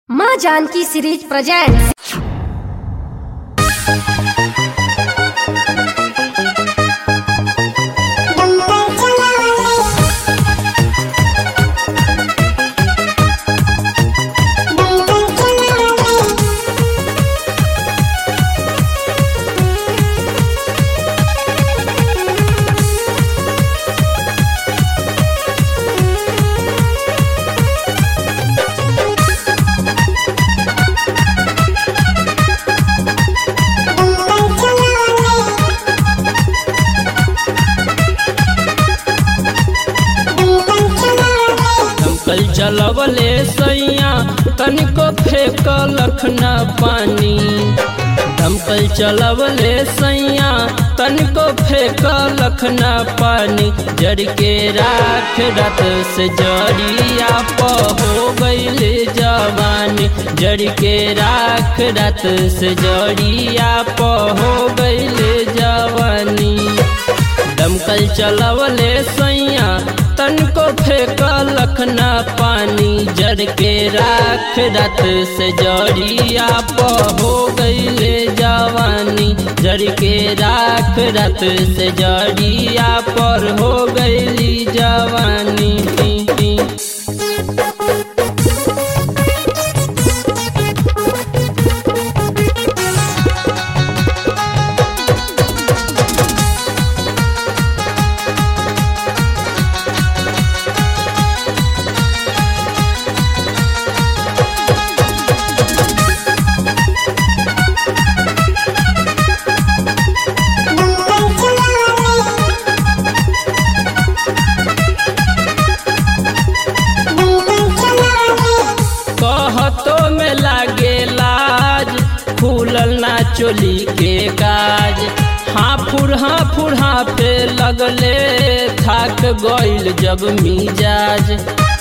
माँ Janaki series presents दमकल चलवले सैया तनिको फेंकलख न पानी दमकल चलवले सैया तनिको फेंकलख न पानी जड़ के राख रत से जड़िया प हो गईल जवानी जड़ के राख रत से जड़िया प हो गईल जवानी दमकल चलवले सैया तनको फेंकलख न पानी जड़ के राख रत से जड़िया प हो गईले जवानी जड़ के राख रत से जड़िया पर हो गईली जवानी कहतो में लागे लाज खुलल ना चोली के काज हाँ फुर हाँ फुर हाँ पे लगले थाक गइल जब मिजाज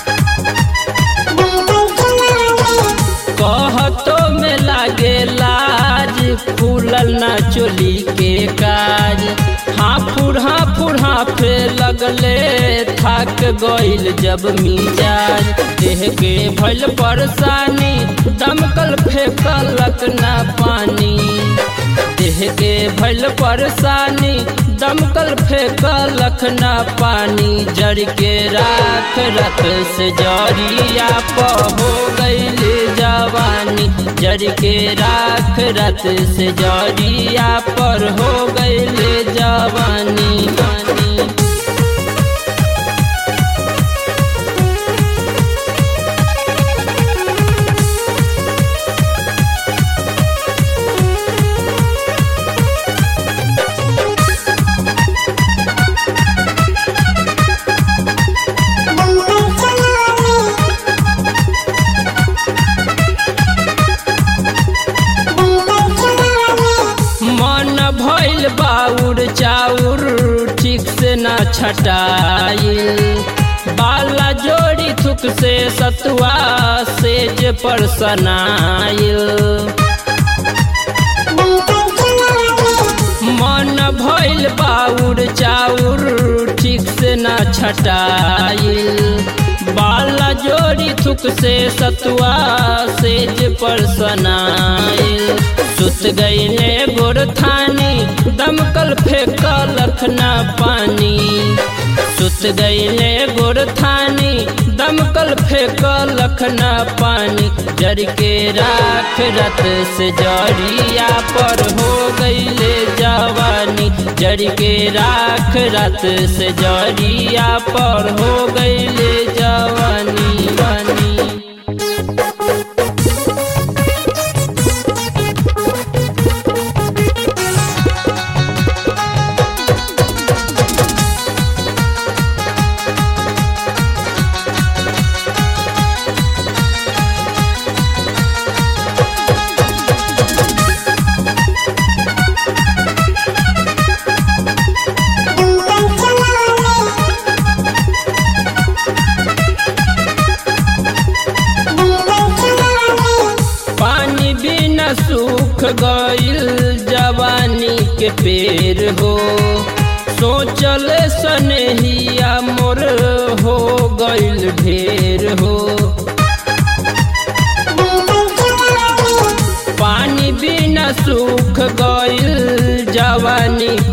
कहतो में लागे लाज खुलल ना चोली के काज हाँ फुर हाँ फुर हाँ पे लगले थाक गइल जब मिजाज देह के भइल परेशानी दमकल फेंकलक ना पानी देह के भइल परेशानी दमकल फेंकलख ना पानी जड़ के राख रत से जड़िया प हो गईल जवानी जड़ के राख रत से जड़िया पर हो गईल जवानी पानी मन भइल बाउर चाउर ठीक से ना छटाइल बाला जोड़ी थुक से सतुआ सेज पर सनाइल मन भइल बाउर चाउर ठीक से ना छटाइल बाला जोड़ी थुक से सतुआ सेज पर सनाइल सुत गईले गोर थानी दमकल फेंकलख ना पानी सुत गईले गोर थानी दमकल फेंकलख ना पानी जड़ के राख रत से जड़िया पर हो गईले जवानी जड़ के राख रत से जड़िया पर हो गईले जवानी वानी पानी बिना सूख गईल जवानी के पेड़ हो सोचल सनहिया मोर हो गईल ढेर हो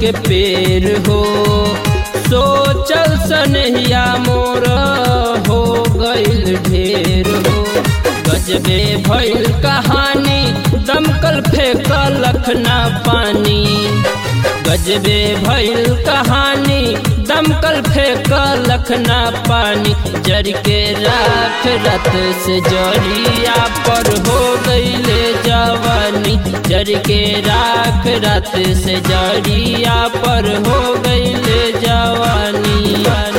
के पेड़ हो सोचल सनहिया मोर हो गईल ढेर हो गजबे भइल कहानी दमकल फेंकल लखना पानी गजबे भइल कहानी दमकल फेंकल लखना पानी जर के राख रत से जरिया पर हो गईले जवानी जर के राख रत से जरिया पर हो गईले जवानी